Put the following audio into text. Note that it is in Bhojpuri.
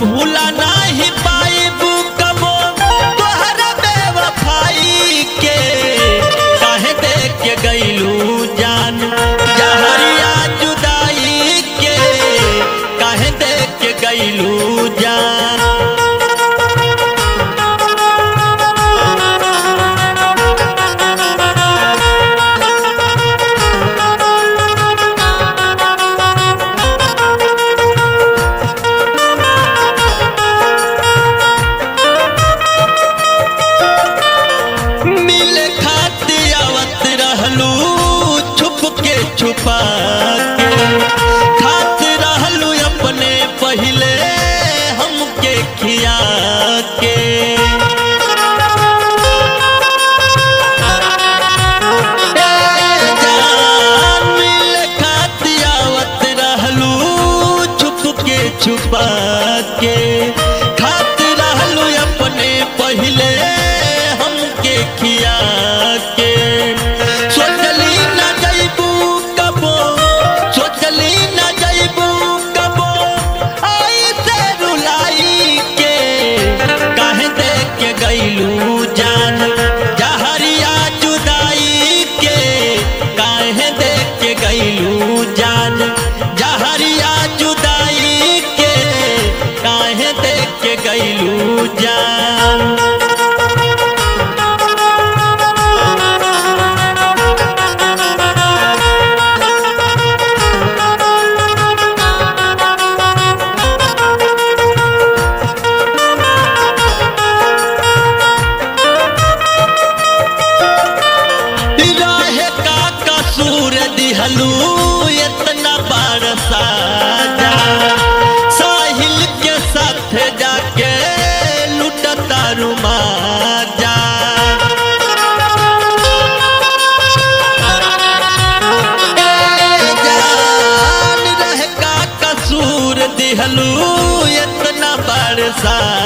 भूला नाही पाइबू कबो तोहरा बेवफाई के काहे देख के गईलू जान जहरिया जुदाई के काहे देख के गईलू जान मिले खातिर आवत रहलू छुप के छुपा के खात रहलू अपने पहिले हमके खिया के ए जान, मिले खातिर आवत रहलू छुप के छुपा के खात रहलू अपने पहिले हमके खिया के सोचली ना जइबू कबो सोचली ना जइबू कबो आई से रुलाई के काहे देख के गईलू जान जहरिया जुदाई के काहे देख के गईलू जान जहरिया जुदाई के काहे देख के गईलू जान रहे का कसूर दिहलू इतना बरसा जा साहिल के साथ जाके लुटता रुमा जा ए जान रहे का कसूर दिहलू इतना बरसा